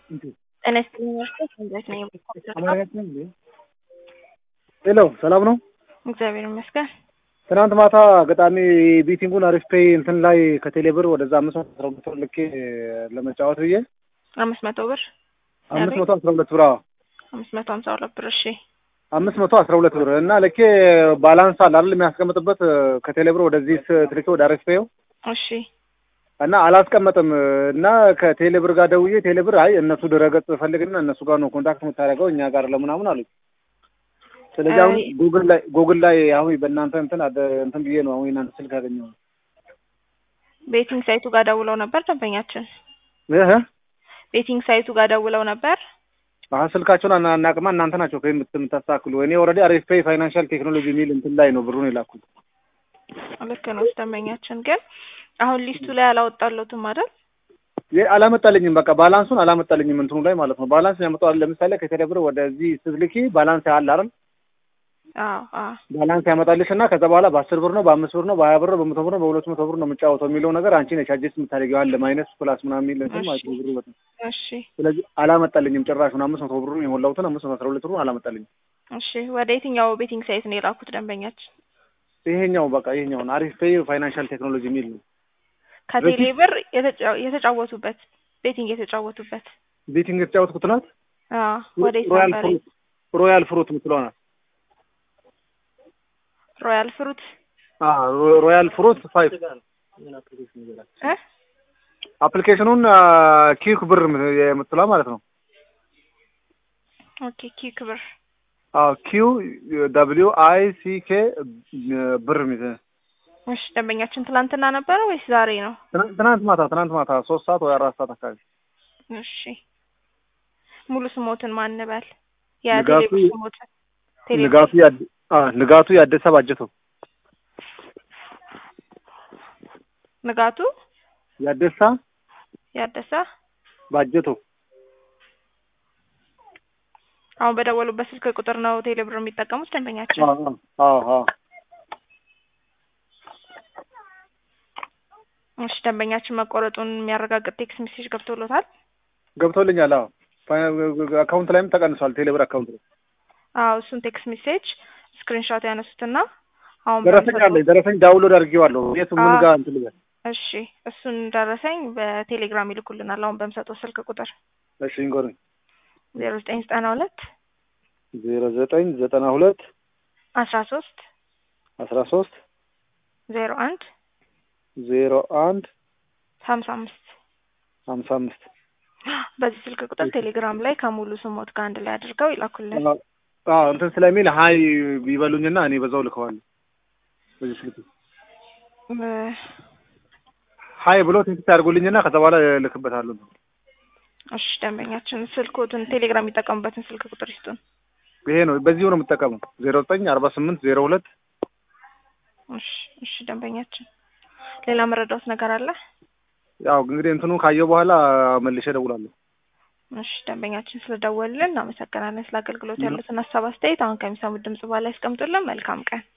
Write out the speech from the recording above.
ጤና ይስጥልኝ ወርቅ እንዴት ነኝ? ሄሎ ሰላም ነው? እግዚአብሔር ይመስገን። ትናንት ማታ ገጣሚ ቤቲንጉን አሪፍ ፔይ እንትን ላይ ከቴሌብር ወደዛ አምስት መቶ አስራ ሁለት ብር ልኬ ለመጫወት ብዬ አምስት መቶ ብር አምስት መቶ አስራ ሁለት ብር አዎ አምስት መቶ ሀምሳ ሁለት ብር እሺ። አምስት መቶ አስራ ሁለት ብር እና ልኬ ባላንስ አለ አይደል የሚያስቀምጥበት ከቴሌብር ወደዚህ ትልኬ ወደ አሪፍ ፔው እሺ እና አላስቀመጥም እና ከቴሌብር ጋር ደውዬ ቴሌብር አይ እነሱ ድረገጽ ፈልግና እነሱ ጋር ነው ኮንታክት የምታደርገው እኛ ጋር ለምናምን አሉኝ። ስለዚህ አሁን አይ- ጉግል ላይ ጉግል ላይ አሁን በእናንተ እንትን አደ- እንትን ብዬ ነው አሁን የእናንተ ስልክ ያገኘው ቤቲንግ ሳይቱ ጋር ደውለው ነበር ደንበኛችን። እህ ቤቲንግ ሳይቱ ጋር ደውለው ነበር። አሁን ስልካቸውን አና- አናቅማ እናንተ ናቸው ከየምት- የምታስተካክሉ እኔ ኦልሬዲ አሪፍ ፔይ ፋይናንሻል ቴክኖሎጂ የሚል እንትን ላይ ነው ብሩን የላኩት ልክ ነው ደንበኛችን፣ ግን አሁን ሊስቱ ላይ አላወጣለትም አይደል? የ- አላመጣልኝም በቃ ባላንሱን አላመጣልኝም እንትኑ ላይ ማለት ነው ባላንስ ያመጣዋል ለምሳሌ ከቴሌብር ወደዚህ ስትልኪ ባላንስ አለ አይደል አዎ አዎ ባላንስ ያመጣልሽ እና ከዛ በኋላ በአስር ብር ነው በአምስት ብር ነው በሀያ ብር ነው በመቶ ብር ነው በሁለት መቶ ብር ነው የምጫወተው የሚለው ነገር አንቺ ነሽ አጀስት የምታደርጊው አለ ማይነስ ፕላስ ምናምን የሚል እንትን ማለት ነው ብሩ በጣም እሺ ስለዚህ አላመጣልኝም ጭራሹን አምስት መቶ ብሩን የሞላሁትን አምስት መቶ አስራ ሁለት ብሩን አላመጣልኝም እሺ። ወደ የትኛው ቤቲንግ ሳይት ነው የላኩት ደንበኛችን? ይሄኛው በቃ ይሄኛውን አሪፍ ፔይ ፋይናንሻል ቴክኖሎጂ የሚል ነው ከቴሌ ብር የተጫ- የተጫወቱበት ቤቲንግ የተጫወቱበት ቤቲንግ የተጫወትኩት ናት አዎ። ወዴት ሮያል ነበር? ፍሩት ሮያል ፍሩት የምትለው ናት ሮያል ፍሩት አዎ ሮ- ሮያል ፍሩት ፋይቭ እ አፕሊኬሽኑን ኪክ ብር የምትለው ማለት ነው ኦኬ ኪክ ብር አዎ ኪው ደብሊው አይ ሲ ኬ ብር የሚል እሺ። ደንበኛችን ትላንትና ነበረ ወይስ ዛሬ ነው? ትናንት ትናንት ማታ ትናንት ማታ ሶስት ሰዓት ወይ አራት ሰዓት አካባቢ እሺ ሙሉ ስሞትን ማን በል? ንጋቱ የቴሌብር ስሞትን ቴሌብር ንጋቱ ያድ- አ ንጋቱ ያደሰ ባጀተው ንጋቱ ያደሳ ያደሰ ባጀተው አሁን በደወሉበት ስልክ ቁጥር ነው ቴሌብር የሚጠቀሙት ደንበኛችን? አዎ አዎ አዎ እሺ ደንበኛችን መቆረጡን የሚያረጋግጥ ቴክስት ሜሴጅ ገብቶሎታል? ገብቶልኛል። አዎ ፋይና- አካውንት ላይም ተቀንሷል። ቴሌብር አካውንት ላይ አዎ እሱን ቴክስት ሜሴጅ ስክሪንሾት ያነሱትና አሁን ደረሰኝ በሚሰጠው- አለኝ። ደረሰኝ ዳውንሎድ አድርጌዋለሁ። የቱ ምን አዎ። ጋር እንትን ልበል? እሺ እሱን ደረሰኝ በቴሌግራም ይልኩልናል። አሁን በምሰጠው ስልክ ቁጥር እሺ እንጎርኝ ዜሮ ዘጠኝ ዘጠና ሁለት ዜሮ ዘጠኝ ዘጠና ሁለት አስራ ሶስት አስራ ሶስት ዜሮ አንድ ዜሮ አንድ ሀምሳ አምስት ሀምሳ አምስት በዚህ ስልክ ቁጥር ቴሌግራም ላይ ከሙሉ ስሞት ጋር አንድ ላይ አድርገው ይላኩልን። አዎ እንትን ስለሚል ሀይ ይበሉኝና እኔ በዛው ልከዋለሁ። በዚህ ስልክ እ፣ ሀይ ብሎ ቴክስት ያድርጉልኝና ከዛ በኋላ ልክበታለሁ። እሺ ደንበኛችን ስልኮትን ቴሌግራም የሚጠቀሙበትን ስልክ ቁጥር ይስጡን። ይሄ ነው በዚሁ ነው የምጠቀመው። ዜሮ ዘጠኝ አርባ ስምንት ዜሮ ሁለት እሺ እሺ ደንበኛችን ሌላ መረዳት ነገር አለ? ያው እንግዲህ እንትኑ ካየው በኋላ መልሼ እደውላለሁ። እሺ ደንበኛችን ስለደወልን እናመሰግናለን። ስለ አገልግሎት ያሉትን ሀሳብ አስተያየት አሁን ከሚሰሙት ድምጽ በኋላ ያስቀምጡልን። መልካም ቀን